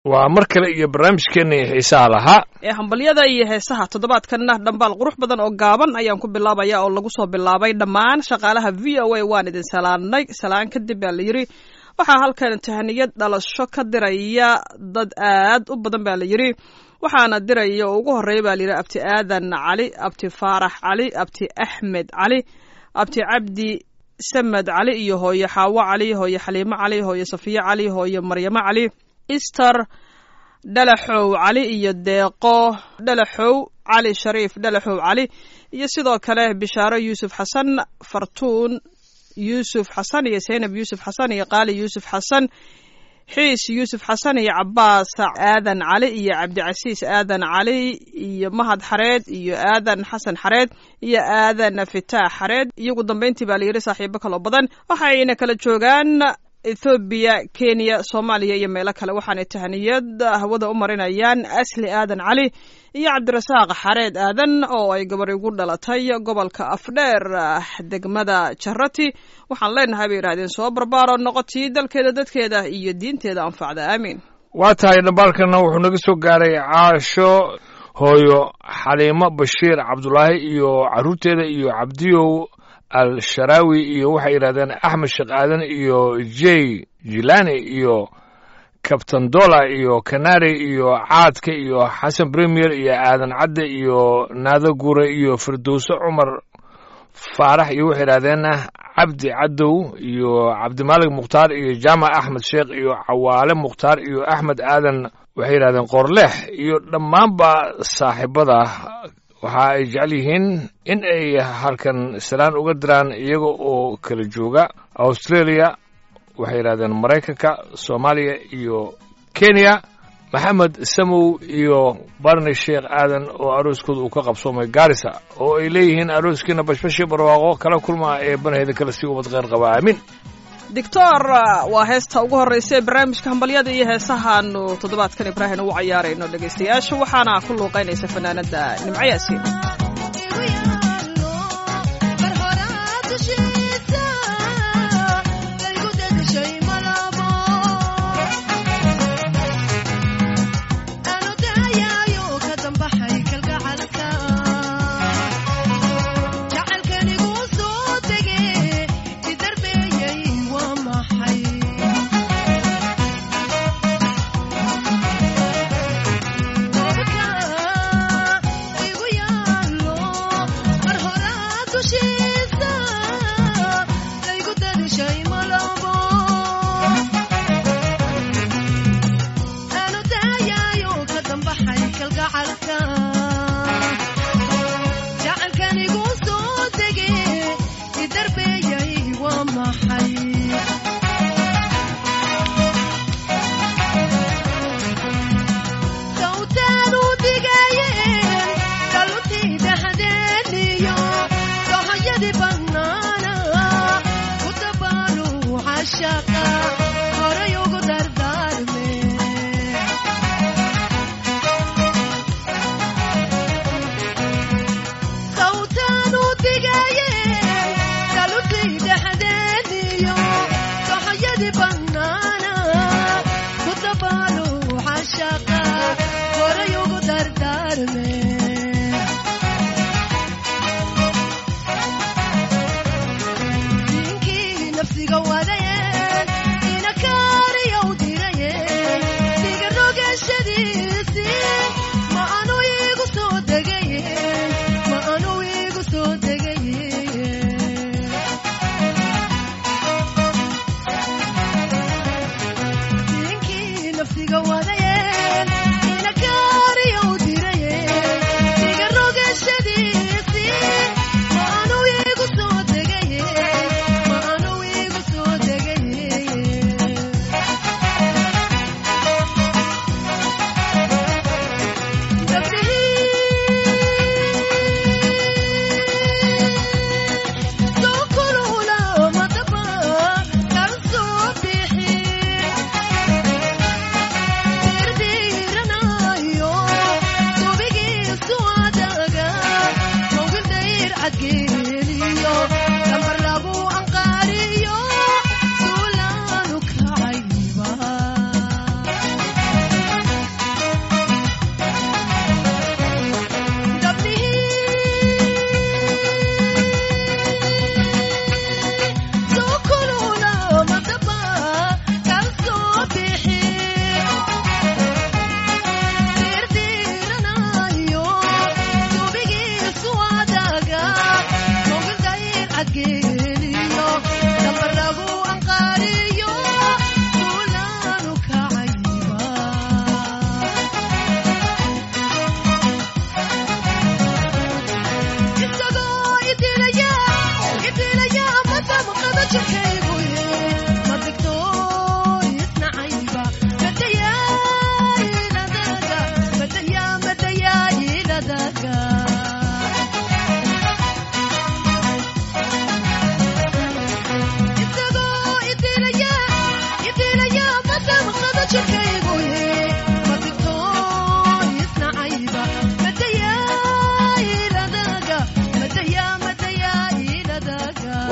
waa mar kale iyo barnaamijkeennii xiisaha lahaa ee hambalyada iyo heesaha toddobaadkanna dhambaal qurux badan oo gaaban ayaan ku bilaabaya oo lagu soo bilaabay dhammaan shaqaalaha v o a waan idin salaannay salaan kadib baa la yidhi waxaa halkan tahaniyad dhalasho ka diraya dad aad u badan baa la yidhi waxaana diraya oo ugu horreeya baa layidhi abti aadan cali abti faarax cali abti axmed cali abti cabdi samed cali iyo hooye xaawo cali hooye xaliimo cali hooye safiye cali hooye maryamo cali easter dhalaxow cali iyo deeqo dhalaxow cali shariif dhalaxow cali iyo sidoo kale bishaaro yuusuf xasan fartuun yuusuf xasan iyo zaynab yuusuf xasan iyo qaali yuusuf xasan xiis yuusuf xasan iyo cabaas aadan cali iyo cabdicasiis aadan cali iyo mahad xareed iyo aadan xasan xareed iyo aadan fitaax xareed iyo ugu dambeyntii baa layidhi saaxiibo kaloo badan waxayna kala joogaan ethoobiya kenya soomaaliya iyo meelo kale waxaanay tahaniyad hawada u marinayaan asli aadan cali iyo cabdirasaaq xareed aadan oo ay gabari ugu dhalatay gobolka afdheer degmada jarati waxaan leenahay bay yidhahdeen soo barbaaro noqotii dalkeeda dadkeeda iyo diinteeda anfacda aamiin waa tahay dhambaalkana wuxuu naga soo gaaray caasho hooyo xaliimo bashiir cabdulaahi iyo carruurteeda iyo cabdiyow al sharaawi iyo waxay yidhahdeen axmed sheekh aadan iyo jey jilani iyo kabtan dola iyo kanari iyo caadka iyo xasan premier iyo aadan cadde iyo naado gure iyo firdowse cumar faarax iyo waxay yidhahdeen cabdi cadow iyo cabdimaalig mukhtaar iyo jaamac axmed sheekh iyo cawaale mukhtaar iyo axmed aadan waxay yidhahdeen qoorleex iyo dhammaanba saaxiibada waxa ay jecel yihiin in ay halkan salaan uga diraan iyaga oo kala jooga australia waxay yidhahdeen maraykanka soomaaliya iyo kenya maxamed samow iyo barni sheekh aadan oo arooskooda uu ka qabsoomay gaarisa oo ay leeyihiin arooskiina bashbashi barwaaqo kala kulmaa ee banaheyda kale sii ubad kheyr qaba aamin doctor waa heesta ugu horreysa ee barnaamijka hambalyada iyo heesahaanu toddobaadkan ibraahim ugu cayaarayno dhegaystayaasha waxaana ku luuqaynaysa fanaanada nimco yaasiin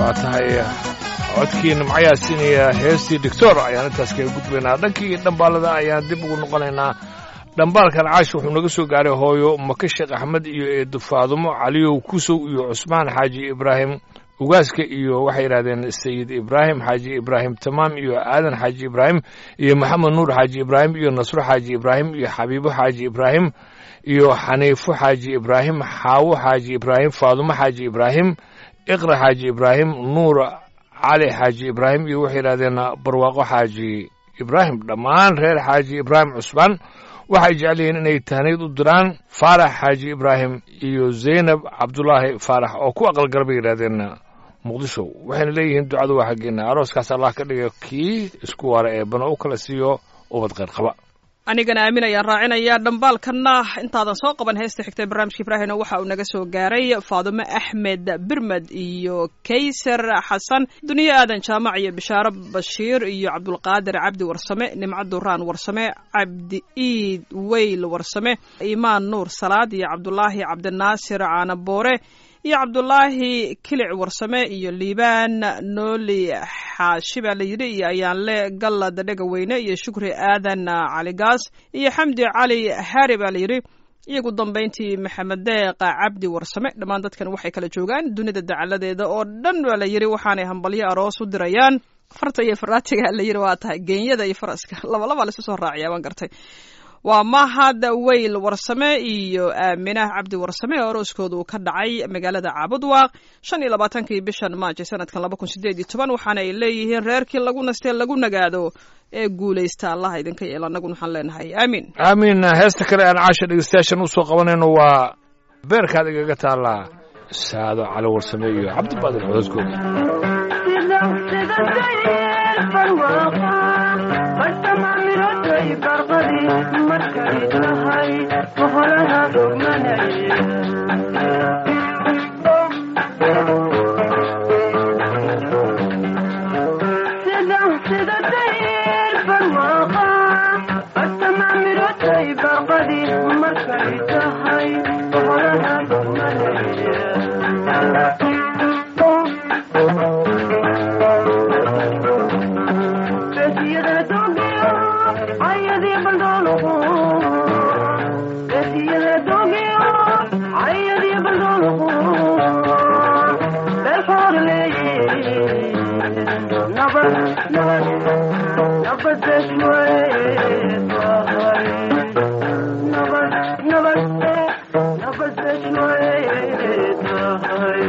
waa tahay codkii nimcayaa siinaya heestii doctor ayaan intaas kaga gudbaynaa dhankii dhambaalada ayaan dib ugu noqonaynaa dhambaalkan caash wuxuu naga soo gaaray hooyo maka sheekh axmed iyo eedo faadumo caliyow kusow iyo cusmaan xaaji ibraahim ugaaska iyo waxay yidhahdeen sayid ibraahim xaaji ibraahim tamaam iyo aadan xaaji ibraahim iyo maxamed nuur xaaji ibraahim iyo nasro xaaji ibraahim iyo xabiibo xaaji ibraahim iyo xaniifo xaaji ibraahim xaawo xaaji ibraahim faadumo xaaji ibraahim iqra xaaji ibraahim nuur cali xaaji ibraahim iyo waxay yidhahdeen barwaaqo xaaji ibraahim dhammaan reer xaaji ibraahim cusbaan waxay jecel yihiin inay tahniid u diraan faarax xaaji ibraahim iyo zaynab cabdulaahi faarax oo ku aqalgala bay yidhahdeen muqdisho waxayna leeyihiin ducadu waa xaggeena arooskaas allah ka dhiga kii isku waara ee bana u kala siiyo ubad kheyr qaba anigana aamin ayaan raacinayaa dhambaalkanna intaadan soo qaban heesta xigta barnaamijka ibraahimna waxa uu naga soo gaaray faadumo axmed birmed iyo kaysar xasan duniye aadan jaamac iyo bishaaro bashiir iyo cabdulqaadir cabdi warsame nimco duraan warsame cabdi iid weyl warsame imaan nuur salaad iyo cabdulaahi cabdinaasir caanaboore iyo cabdulaahi kilic warsame iyo liibaan nooli xaashi baa la yidhi iyo ayaanle gallad dhegaweyne iyo shukri aadan caligaas iyo xamdi cali hari baa la yidhi iyagu dambayntii maxamed deeqa cabdi warsame dhammaan dadkan waxay kala joogaan dunida dacaladeeda oo dhan baa la yidhi waxaanay hambalyo aroos u dirayaan farta iyo faraatiga la yidhi waa tahay geenyada iyo faraska labalabaa laisu soo raaciyaa waan gartay waa mahad weyl warsame iyo aaminah cabdi warsame oo arooskooda uu ka dhacay magaalada caabudwaaq shan iyo labaatankii bishan maajo sanadkan laba kun sideed iyo toban waxaana ay leeyihiin reerkii lagu nastee lagu nagaado ee guulaysta allah idinka yeel annaguna waxaan leenahay aamiin aamiin heesta kale aan caasha dhegeystayaashan usoo qabanayno waa beerkaad igaga taallaa saado cali warsame iyo cabdibaadir cododkooda markay tahay boholaha dhugmanay sida dayr barwaaqa bartamamirotay barqadi markay tahay boholaha dhugmanay ayadii baldoluhu besiyada dogiyo ayadii baldoluhu beelfoorleeye nabad nabad nabad besway tahay nabad nabad nabad besway tahay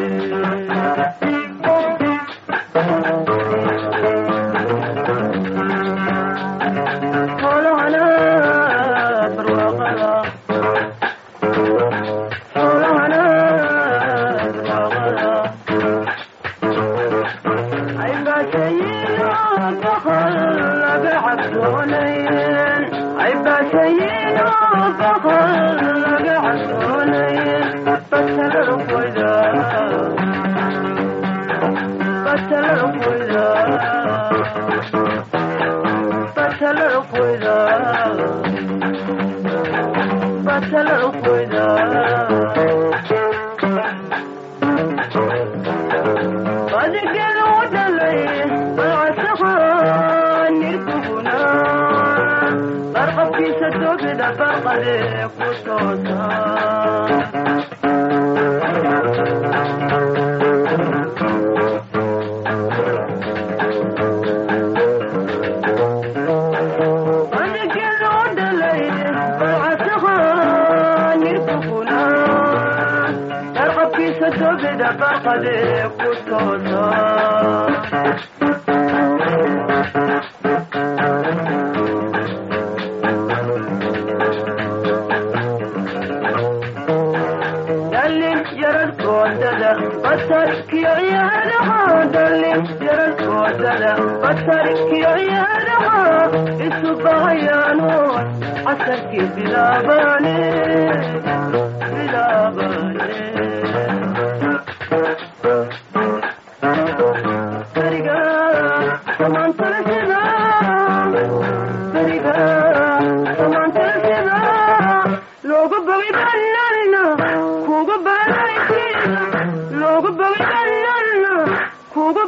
kugu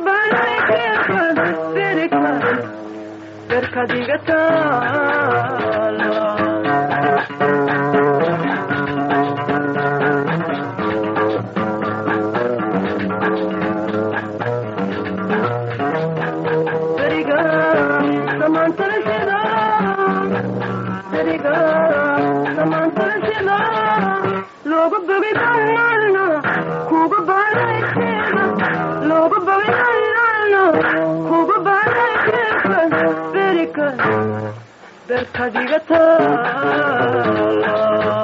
beriga samaantaashida looga bogay baynalna kuga baanaykeeda looga bogay baynalna kuga baanaykeeda berika berkadiga taala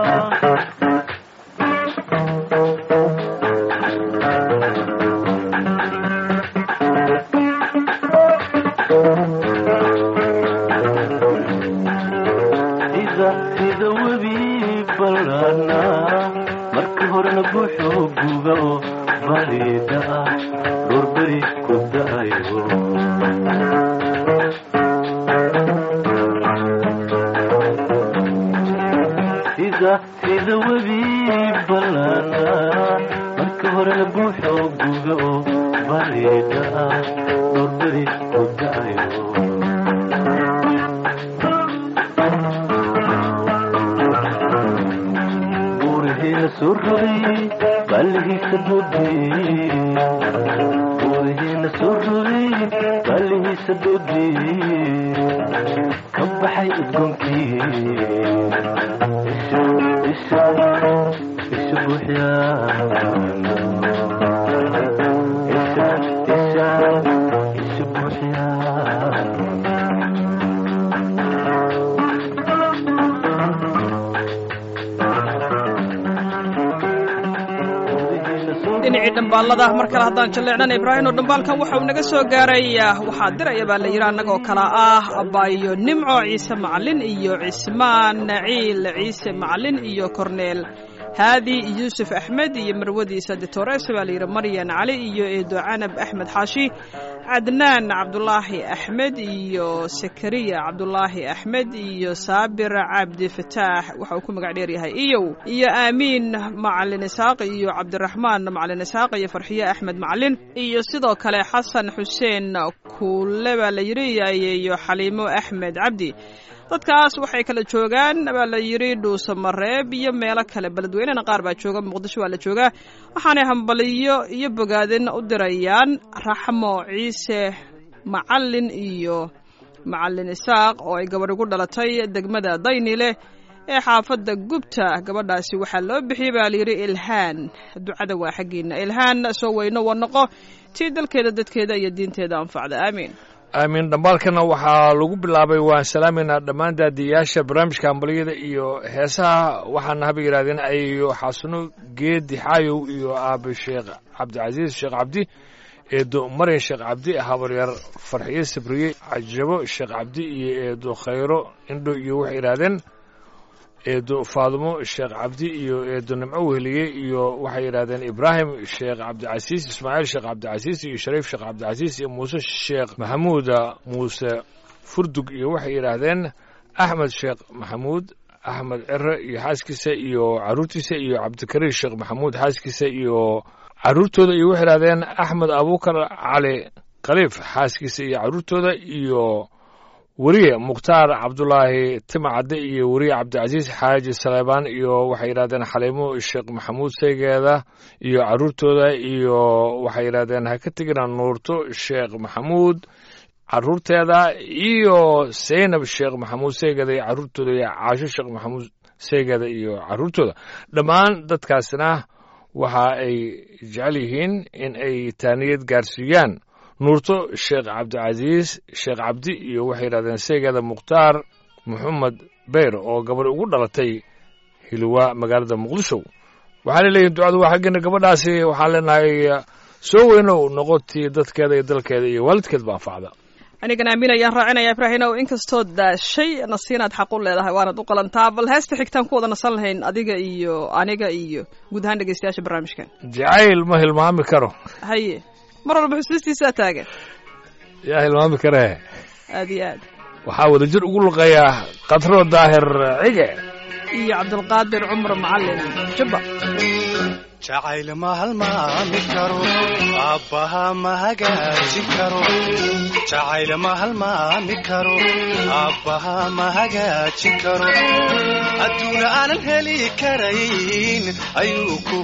sida sida webi ballaana marka horena buuxoo guga oo bariida ah doorberi ku da'ayo sida sida webi ballaana marka horena buuxoo guga oo bariida ah doorberi ku da'ayo buurihiina soo rogay ballihiisa doodii buurihiina soo rogay ballihiisa doodii ka baxay udgoonkii isha isha isha buuxyaana isha isha isha buuxyaana dhinacii dhambaalada mar kale haddaan jalleecnana ibraahino dhambaalkan waxa uu naga soo gaaray waxaa diraya baa la yidhi annagoo kale ah abaayo nimco ciise macalin iyo cismaan naciil ciise macalin iyo korneel haadi yuusuf axmed iyo marwadiisa ditores baa la yidhi maryan cali iyo eedo canab axmed xaashi cadnaan cabdulaahi axmed iyo sakariya cabdulaahi axmed iyo saabir cabdi fataax waxa uu ku magac dheeryahay iyow iyo aamiin macalin isaaq iyo cabdiraxmaan macalin isaaq iyo farxiye axmed macalin iyo sidoo kale xasan xuseen kuule baa la yidhi iyo xaliimo axmed cabdi dadkaas waxay kala joogaan baa la yidhi dhuuso mareeb iyo meelo kale beledweynena qaar baa jooga muqdisho waa la joogaa waxaanay hambaliyo iyo bogaadin u dirayaan raxmo ciise macalin iyo macalin isaaq oo ay gabadh ugu dhalatay degmada daynile ee xaafadda gubta gabadhaasi waxaa loo bixiyey baa layidhi ilhaan ducada waa xaggiina ilhaan soo weyno wanoqo tii dalkeeda dadkeeda iyo diinteeda anfacda aamiin aamin dhambaalkana waxaa lagu bilaabay waan salaameynaa dhammaan daadiyayaasha barnaamijka hambaliyada iyo heesaha waxaana haba yidhahdeen ayo xasano geedi xaayow iyo aabe sheekh cabdicasiis sheekh cabdi eedo maryan sheekh cabdi habaryar farxiye sabriye cajabo sheekh cabdi iyo eedo khayro indho iyo waxay yidhahdeen eedo faadumo sheekh cabdi iyo eedo nimco weheliye iyo waxay yidhahdeen ibraahim sheekh cabdicasiis ismaaciil sheekh cabdicasiis iyo shariif sheekh cabdicasiis iyo muuse sheekh maxamuuda muuse furdug iyo waxay yidhaahdeen axmed sheekh maxamuud axmed cere iyo xaaskiisa iyo caruurtiisa iyo cabdikariir sheekh maxamuud xaaskiisa iyo caruurtooda iyo waxay yidhahdeen axmed abuukar cali khaliif xaaskiisa iyo caruurtooda iyo weriye mukhtaar cabdulaahi timacadde iyo weriye cabdicasiis xaaji saleebaan iyo waxay yidhahdeen xaliimo sheekh maxamuud seygeeda iyo caruurtooda iyo waxay yidhahdeen ha ka tegina nuurto sheekh maxamuud caruurteeda iyo seynab sheekh maxamuud seygeeda iyo caruurtooda iyo caasho sheekh maxamuud seygeeda iyo caruurtooda dhammaan dadkaasna waxa ay jecel yihiin in ay taaniyad gaarsiiyaan nuurto sheekh cabdicasiis sheekh cabdi iyo waxay yidhahdeen seegeeda mukhtaar maxamed beyr oo gabadh ugu dhalatay hilwa magaalada muqdisho waxaana leeyihin ducadu waa xaggeena gabadhaasi waxaan leenahay soo weynow noqotii dadkeeda iyo dalkeeda iyo waalidkeedba anfacda anigan aamin ayaan raacinaya ibraahinow inkastoo daashay nasiinaad xaq u leedahay waanad u qalantaa bal heesta xigtaan ku wada nasan lahayn adiga iyo aniga iyo guud ahaan dhegeystayaasha barnaamijkan jacayl ma hilmaami karo haye mar walba xusuustiisaa taagan yaa hilmaami karee aad iyo aad waxaa wadajir ugu luqeeyaa katro daahir cige iyo cabdulqaadir cumar macalin jubba jacayl ma halmaami karo aabbaha ma hagaajin karo jacayl ma halmaami karo aabbaha ma hagaajin karo adduun aanan heli karayn ayuu ku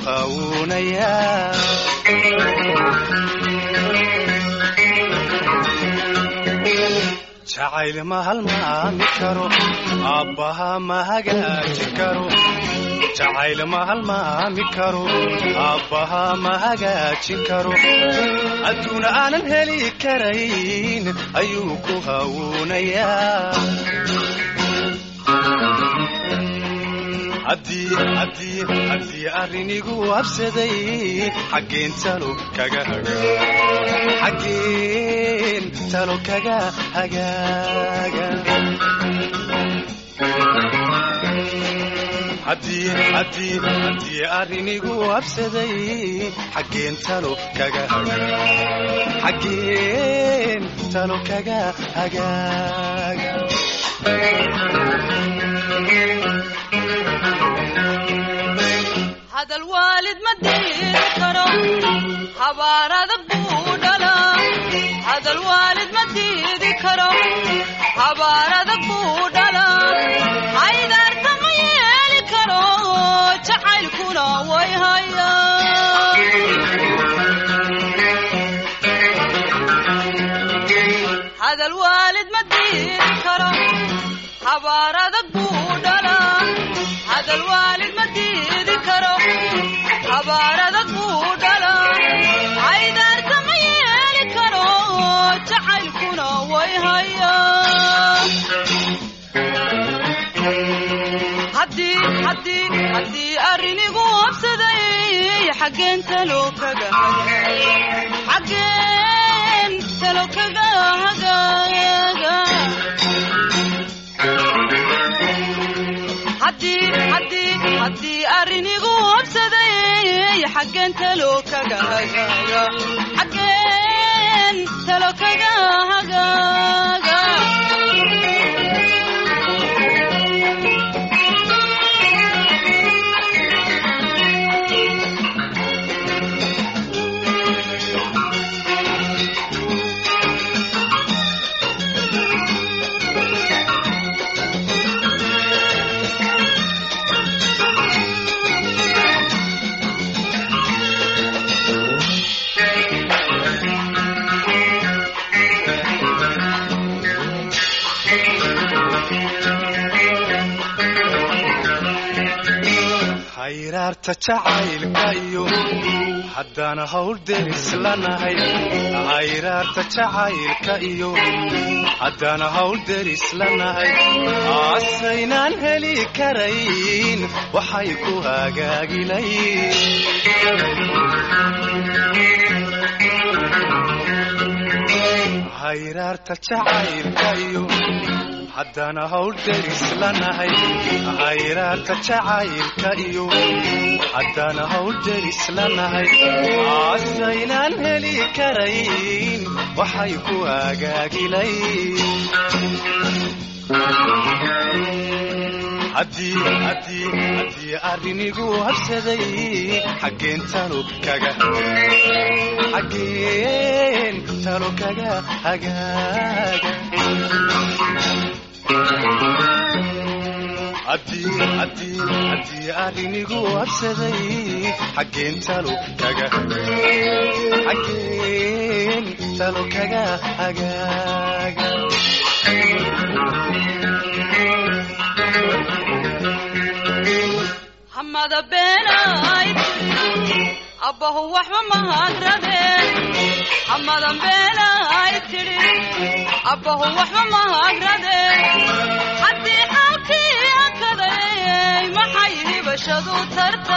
hawuunayaa jacayl ma halmaami karo aabbaha ma hagaajin karo jacayl ma halmaami karo aabbaha ma hagaajin karo adduuna aanan heli karayn ayuu ku hawuunayaa haddii haddii haddii arrinigu habsaday xaggeen talo kaga haga xaggeen talo kaga hagaaga haddii haddii haddii arrinigu habsaday xaggeen talo kaga haga xaggeen talo kaga hagaaga hadal waalid ma diidi karo habaar adag buu dhalaa hadal waalid ma diidi karo habaar adag buu dhalaa haydaarta ma yeeli karo jacaylkuna way hayaa hadal waalid ma diidi karo habaar adag buu dhalaa hadal waalid ma diidi karo habaar adag buu dhalaa haydaarta ma yeeli karo jacaylkuna way hayaa haddii haddii haddii arrinigu habsaday xaggeen talo kaga xaggeen talo kaga hagaaga haddii haddii haddii arrinigu habsaday xaggeen talo kaga hagaaga xaggeen talo kaga hagaaga hayraarta jacaylka iyo haddana hawl deris lanahay hayraarta jacaylka iyo haddana hawl deris lanahay aasaynaan heli karayn waxay ku hagaagilayn hayraarta jacaylka iyo haddana hawl deris lanahay hayraarta jacaylka iyo haddana hawl deris lanahay aasaynaan heli karayn waxay ku hagaagilayn haddii haddii haddii arrinigu habsaday xaggeen talo kaga xaggeen talo kaga hagaaga haddii haddii haddii arrinigu habsaday xaggeen talo kaga xaggeen talo kaga hagaaga hamada beenayd abbahu waxba mahadradeen hamadan beenayd tidhi abbahu waxba mahadradeen haddii xaalkii akaday maxay hibashadu tarta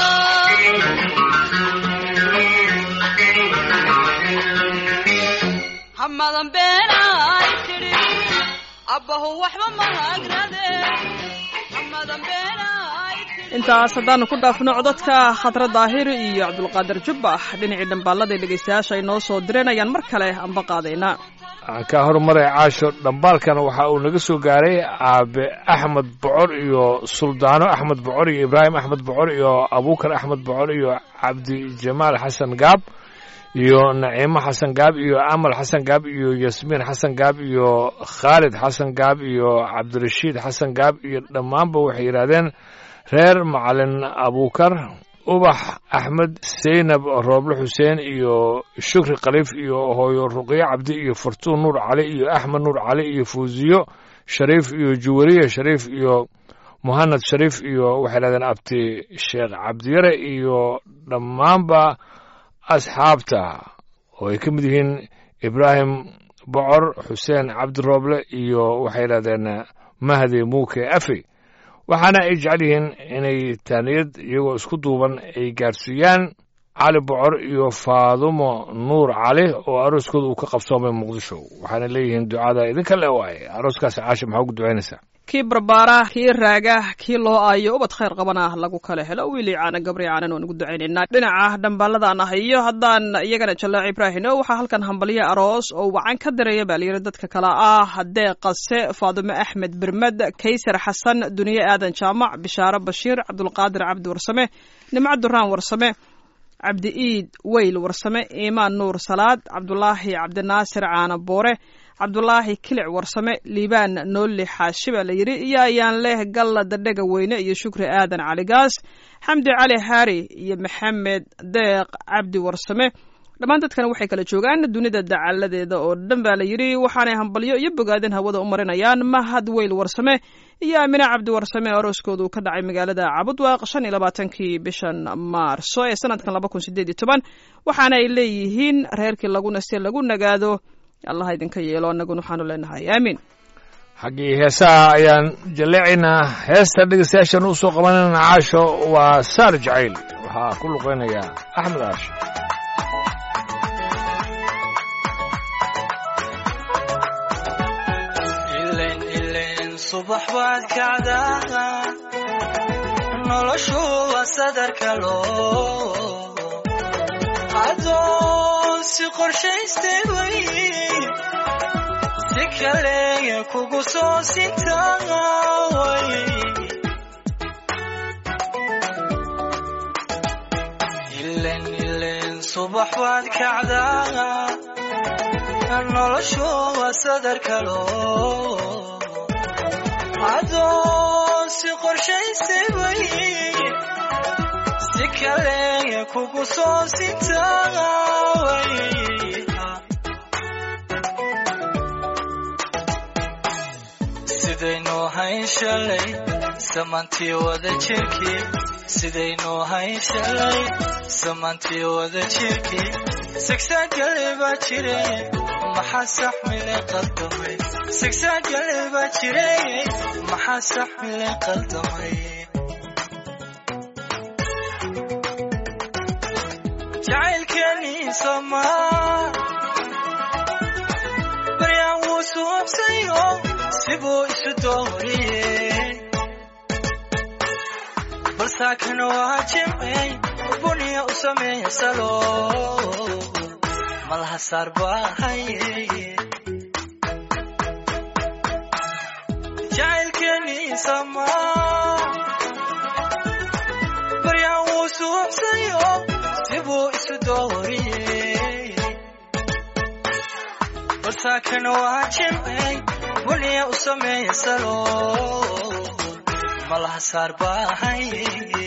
hamadan beenayd tidhi abbahu waxba mahadradeen hamadan beenayd tidhi intaas haddaanu ku dhaafno codadka khadra daahiri iyo cabdulqaadir jubbax dhinacii dhambaalada dhegaystayaasha ay noo soo direen ayaan mar kale anba qaadaynaa aan kaa horumaray caasho dhambaalkan waxa uu naga soo gaaray aabe axmed bocor iyo suldaano axmed bocor iyo ibraahim axmed bocor iyo abuukar axmed bocor iyo cabdijamaal xasan gaab iyo naciimo xasan gaab iyo amal xasan gaab iyo yasmiin xasan gaab iyo khaalid xasan gaab iyo cabdirashiid xasan gaab iyo dhammaanba waxay yidhaahdeen reer macalin abuukar ubax axmed seynab rooble xuseen iyo shukri khaliif iyo hooyo ruqyo cabdi iyo fartuun nuur cali iyo axmed nuur cali iyo fuuziyo shariif iyo juwariya shariif iyo muhanad shariif iyo waxay dhahdeen abti sheekh cabdiyare iyo dhammaanba asxaabta oo ay ka mid yihiin ibraahim bocor xuseen cabdi rooble iyo waxay dhahdeen mahdi muuke afi waxaana ay jecel yihiin inay taaniyad iyagoo isku duuban ay gaadhsiiyaan cali bocor iyo faadumo nuur cali oo arooskooda uu ka qabsoomay muqdisho waxaana leeyihiin ducada idinka le waaye arooskaasi caasha maxaa ugu ducaynaysaa kii barbaara kii raaga kii loo aayo ubad khayr qabana lagu kala helo wiili caana gabri caanan waan ugu ducaynaynaa dhinaca dhambaaladaan ah iyo haddaan iyagana jallaac ibraahim o waxaa halkan hambalyo aroos oo wacan ka dareeya baa layidhi dadka kale ah haddee qase faadumo axmed bermed kaysar xasan duniye aadan jaamac bishaaro bashiir cabdulqaadir cabdi warsame nimco duraan warsame cabdi iid weyl warsame iimaan nuur salaad cabdulaahi cabdinaasir caana boore cabdulaahi kilic warsame liibaan noolli xaashi baa la yidhi iyo ayaan leh galla dadhega weyne iyo shukri aadan caligaas xamdi cali haari iyo maxamed deeq cabdi warsame dhammaan dadkan waxay kala joogaan dunida dacaladeeda oo dhan baa la yidhi waxaanay hambalyo iyo bogaadin hawada u marinayaan mahad weyl warsame iyo aamine cabdi warsame arooskoodu ka dhacay magaalada cabudwaaq shan iyo labaatankii bishan maarso ee sanadkan laba kun sideed iyo toban waxaana ay leeyihiin reerkii lagu naste lagu nagaado allah idinka yeelo annaguna waxaanu leenahay aamiin xaggii heesaha ayaan jalleecaynaa heesta dhegeystayaashan u soo qabanayna caasho waa saar jacayl waxaa ku luqeynaya axmed aash ilen ilen subax baad kacdaa noloshu waa sadarka loo adoon si qorshaystay way si kale kugu soo sintaway ilen ilen subax baad kacdaa noloshu waa sadarka loo adoon si qorshaystay way si kale kugu soo sintaway sidaynu hayn shalay samantii wada jirkii sidaynu hayn shalay samantii wada jirkii sigsaagale baa jire maxaa saxmile qaldamay sigsaagale baa jire maxaa saxmile qaldamay jacaylkeenii somaa baryaan wuu suubsayo sibuu isu dooriyey balsaakan waa jimcey buniya u sameeya salo malaha saar baahaye jacaylkeenii samaa baryaan wuu suubsayo sibuu isu dooriyey balsaakan waa jimcey buniya u sameeya salo malaha saar baahaye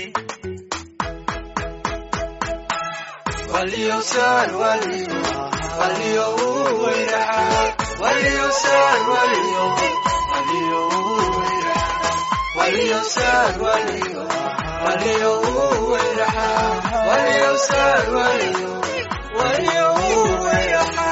Waliosar walio, walio uweraha, waliosar walio, walio uweraha, waliosar walio, walio uweraha, waliosar walio, walio uweraha.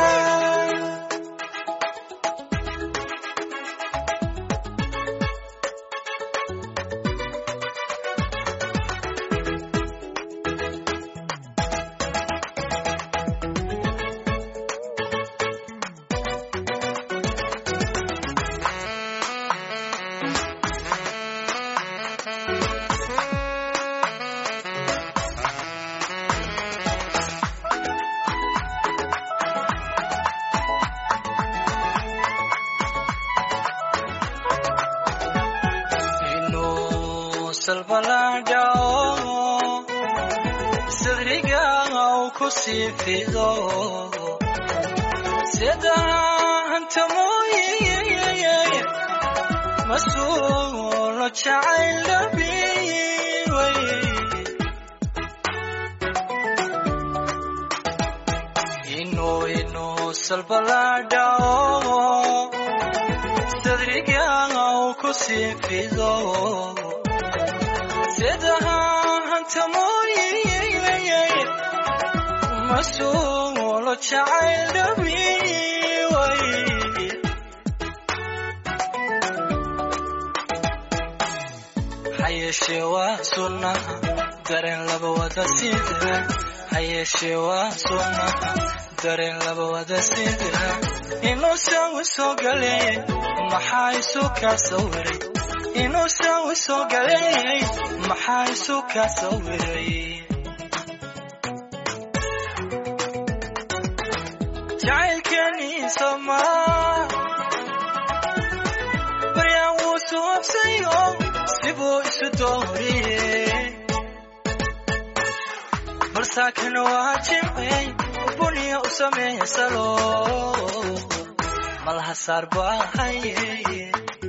inuu salbaladhao sadriga uu ku sii fido sida hanta mooye masuulo jacayl dhabiway salbaladhao sadriga uu ku sii fido sidaha hantamooyiyay masuulo jacayl dhabiway hayeeshee waa sunnaha dareen laba wada sida hayeeshee waa sunnaha dareen laba wada sida inuu sawi soo galeeyay maxaa isu kaa sawiray inuu sawi soo galeeyay maxaa isu kaa sawiray jacaylkeenii somaa baryaan wuu suubsayo sibuu isu dooriyey balsaakana waa jimcey buniya u sameeya salo malaha saar baahaye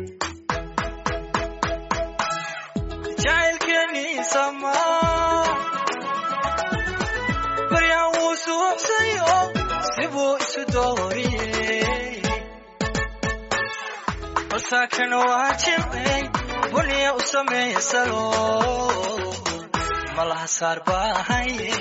jacaylkeenii samaa baryaan wuu suubsayo sibuu isu dooriyey balsaakana waa jimcey buniya u sameeya salo malaha saar baahaye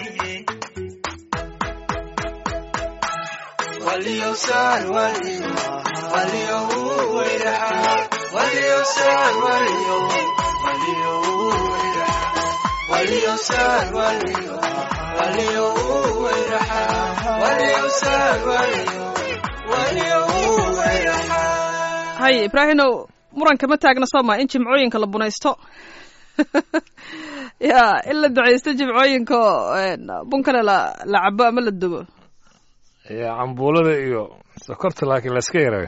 hay ibraahinow muranka ma taagna sooma in jimcooyinka la bunaysto ya in la ducaysto jimcooyinka bunkana la la cabo ama la dubo ya cambuulada iyo sokorta laakiin layska yarayo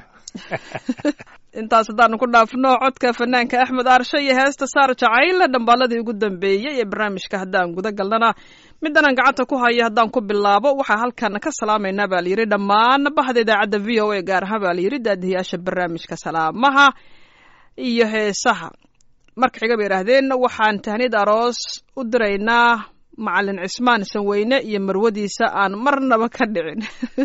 intaas haddaanu ku dhaafno codka fanaanka axmed aarshe iyo heesta saar jacayle dhambaaladii ugu dambeeyey ee barnaamijka haddaan guda galnana midanaan gacanta ku hayo haddaan ku bilaabo waxaa halkan ka salaamaynaa baa layidhi dhammaan bahda idaacadda v o a gaar ahaan baa layidhi daadihiyaasha barnaamijka salaamaha iyo heesaha marka xiga bay idhaahdeen waxaan tahnid aroos u diraynaa macalin cismaan sanweyne iyo marwadiisa aan marnaba ka dhicin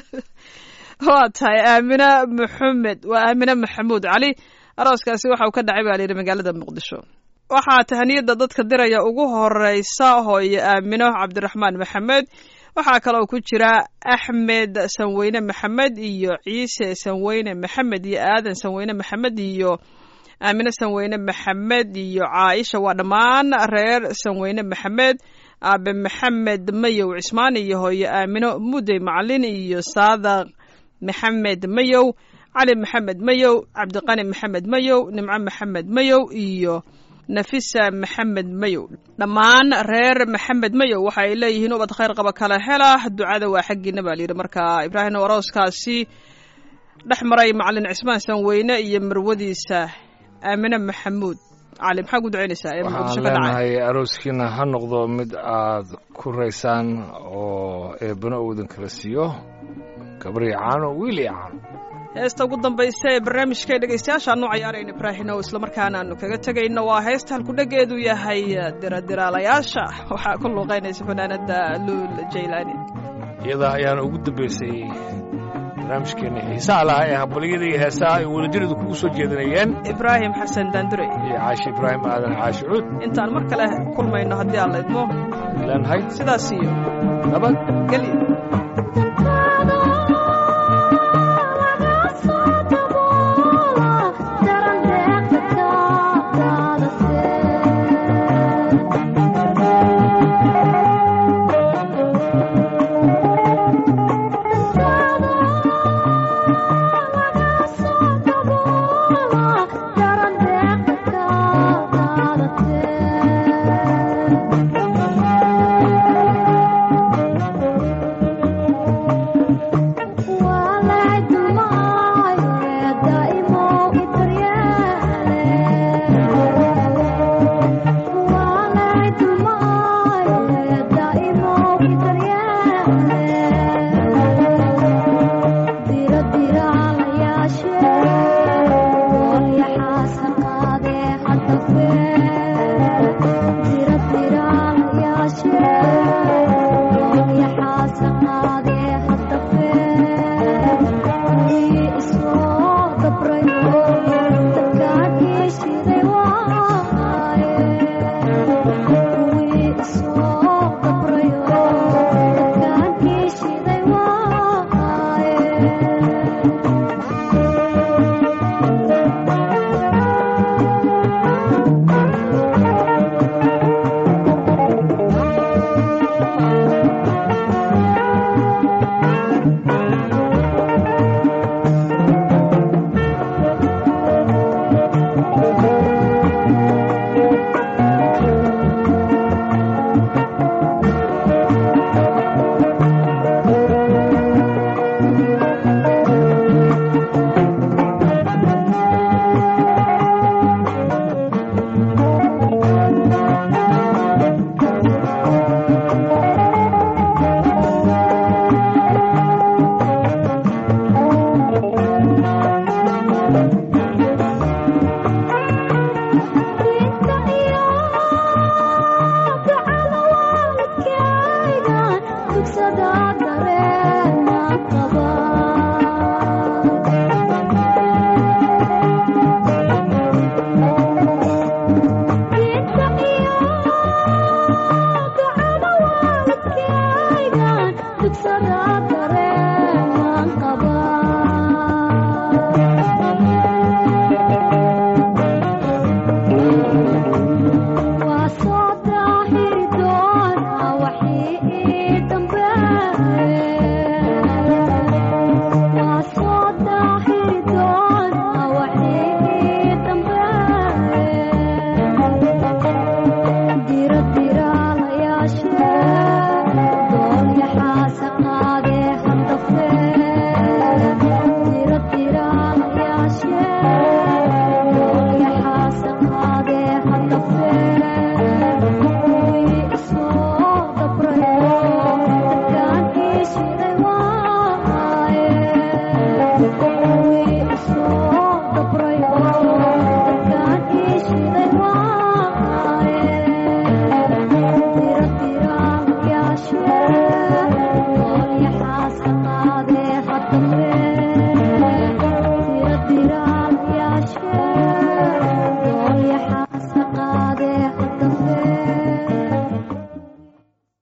waa tahay aamina maxamed waa aamina maxamuud cali arooskaasi waxa uu ka dhacay baa layidhi magaalada muqdisho waxaa tahniyadda dadka diraya ugu horeysa hooyo aamino cabdiraxmaan maxamed waxaa kaloo ku jira axmed sanweyne maxamed iyo ciise sanweyne maxamed iyo aadan sanweyne maxamed iyo aamine sanweyne maxamed iyo caaisha waa dhammaan reer sanweyne maxamed aabe maxamed mayow cismaan iyo hooyo aamino mudey macalin iyo saadaq maxamed mayow cali maxamed mayow cabdiqani maxamed mayow nimco maxamed mayow iyo nafisa maxamed mayow dhammaan reer maxamed mayow waxa ay leeyihiin ubad khayr qaba kala hela ducada waa xaggiina baa layidhi marka ibraahim arooskaasi dhex maray macalin cismaan sanweyne iyo marwadiisa aamine maxamuud cali maxaa ku ducaynaysaa ee muqdisho waxaan ka dhacay leenahay arooskiina ha noqdo mid aad ku raysaan oo eebbana uudan kala siiyo gabar iyo caano wiil iyo caano heesta ugu dambaysa ee barnaamijka ee dhegaystayaasha aanu cayaarayna ibraahino islamarkaana aanu kaga tegayno waa heesta halkudhegeedu yahay diradiraalayaasha waxaa ku luuqaynaysa fanaanada luul jaylaani iyadaa ayaana ugu dambaysay barnaamijkeena xiisaha lahaa ee hambalyada iyo heesaha ay wadajiradu kugu soo jeedinayeen ibraahim xasan daandure iyo caashi ibraahim aadan caashi cuud intaan mar kale kulmayno haddii aan la idmo leenahay sidaas iyo nabad gelyo